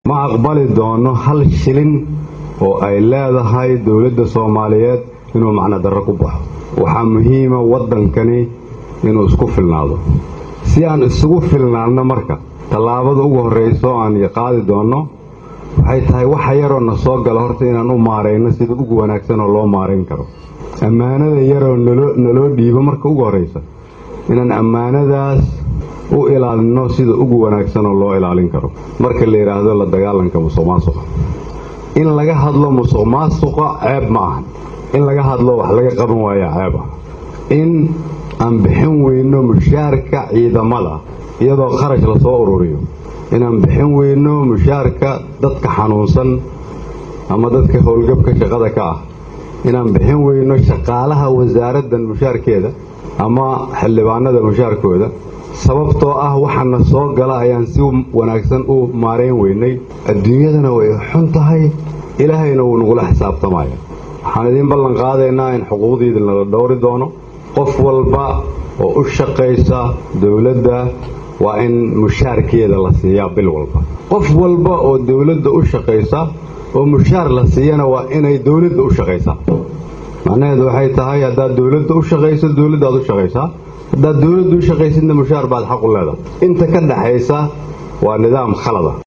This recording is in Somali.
ma aqbali doono hal shilin oo ay leedahay dowladda soomaaliyeed inuu macno darro ku baxo waxaa muhiima waddankani inuu isku filnaado si aan isugu filnaanno marka tallaabada ugu horrayso aan qaadi doonno waxay tahay waxa yaroo na soo gala horta inaan u maarayno sida ugu wanaagsan oo loo maarayn karo ammaanada yaroo naloo dhiibo marka ugu horraysa inaan ammaanadaas u ilaalinno sida ugu wanaagsan oo loo ilaalin karo marka la yidhaahdo la dagaalanka musuq maasuqa in laga hadlo musuq maasuqa ceeb ma ahan in laga hadlo wax laga qaban waaya ceeb ah in aan bixin weyno mushaarka ciidamada iyadoo kharash lasoo ururiyo inaan bixin weyno mushaarka dadka xanuunsan ama dadka howlgabka shaqada ka ah inaan bixin weyno shaqaalaha wasaaraddan mushaarkeeda ama xildhibaanada mushaarkooda sababtoo ah waxaana soo gala ayaan si wanaagsan u maarayn weynay adduunyadana way xun tahay ilaahayna wuu nagula xisaabtamaya waxaan idiin ballan qaadaynaa in xuquuqdiida nala dhowri doono qof walba oo u shaqaysa dowladda waa in mushaarkeeda la siiyaa bil walba qof walba oo dowladda u shaqaysa oo mushaar la siiyana waa inay dowladda u shaqaysaa macnaheedu waxay tahay haddaad dowladda u shaqayso dowladdaad u shaqaysaa haddaad dowladda u shaqaysidna mushaar baad xaq u leedahay inta ka dhaxaysa waa nidaam khalada